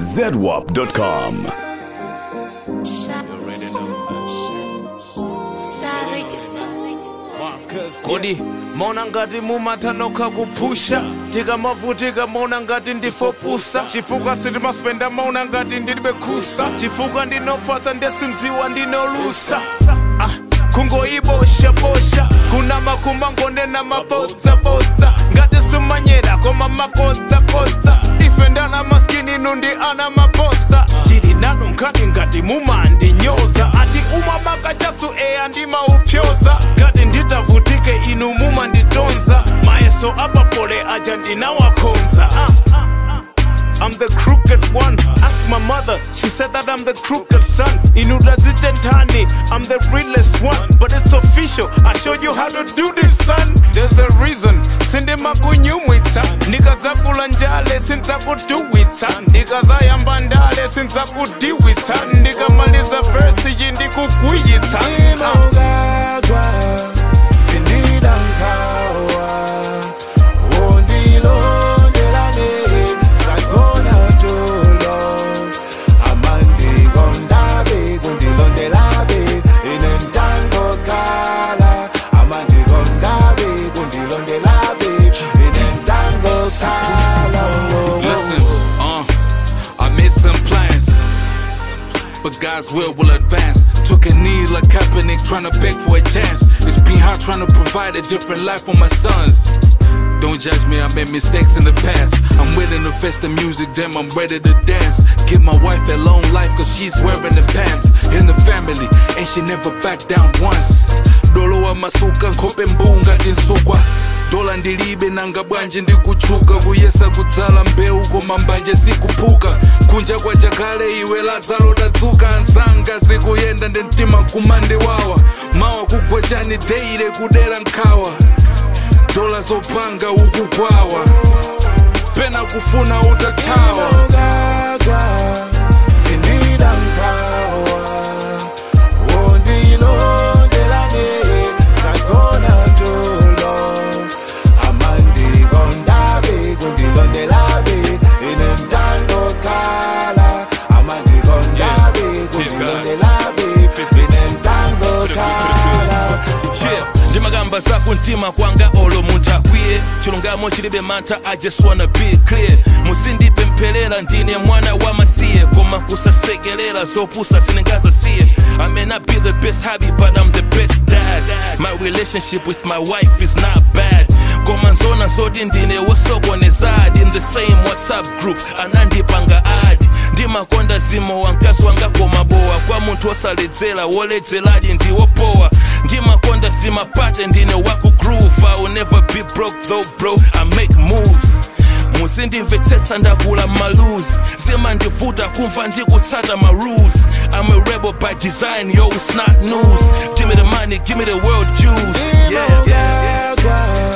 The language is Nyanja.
zedwap.com. kodi maona ngati mumathanokha kupusha tikamavutika maona ngati ndifopusa chifukwa sitimaspenda maona ngati ndilibe khusa chifukwa ndinofatsa ndesindziwa ndinolusa ah. kungoiboshabosha kuna makumba ngonena mabodzabodza ngati sumanyera koma makodzakodza ife ndana maskini nundi ana mabosa tili nanu nkhani ngati mumandinyoza ati umamaka chasu eya ndimaupyoza ngati nditavutike inu mumanditonza mayeso apapole aja ndinawakhonza ah. I'm the crooked one. Ask my mother, she said that I'm the crooked son. Inudazitentani, I'm the realest one. But it's official, I showed you how to do this, son. There's a reason. Sindi makunyumwitsa ndikadzakula njale sindzakuduwitsa ndikazayamba ndale sindzakudiwitsa ndikamaliza versi iyi ndikugwiyitsa Ah. imogagwa sindidankawa wondilondelane sagona tulo amandikondabe kundilondelabe inentango kala amandikondabe kundilondelabe inentango kala Listen, uh, I made some plans, but God's will will advance. Took a knee like Kaepernick, trying to beg for a chance. It's been hard trying to provide a different life for my sons. Don't judge me, I made mistakes in the past. I'm willing to face the music, damn, I'm ready to dance. Give my wife a long life, cause she's wearing the pants. In the family, and she never backed down once. Dolo wa masuka, nkhope mbunga tinsukwa. dola ndilibe nanga bwanji ndikuchuka kuyesa kudzala mbewu koma mbanje sikuphuka kunja kwa jakale iwe lazaro tadzuka anzanga zikuyenda ndi mtima kumande wawa mawa kugwa chani deire kudera nkhawa dola zopanga ukugwawa pena kufuna utathawa imogagwa sindidankawa wondilondelane sagona tulo amandikondabe kundilondelabe inentando kala amandikondabe kundilondelabe inentando kala Yeah, ndimagamba za kuntima kwanga olo munthu akwiye chilungamo chilibe mantha i just wanna be clear musindipempherera ndine mwana wa masiye koma kusasekerera zopusa siningazasiye i may not be the best hobby but i'm the best dad my relationship with my wife is not bad koma nzona zoti ndine wosokonezadi in the same whatsapp group anandipanga adi ndimakonda zimo wa mkazi wanga koma bowa kwa munthu wosaledzera woledzeradi ndiwopowa ndimakonda zimapate ndine wakugroove i will never be broke though bro i make moves muzindimvetsetsa ndakula maluzi zimandivuta kumva ndikutsata ma rules i'm a rebel by design yo it's not news give me the money give me the world juice yeah, yeah, yeah. imogagwa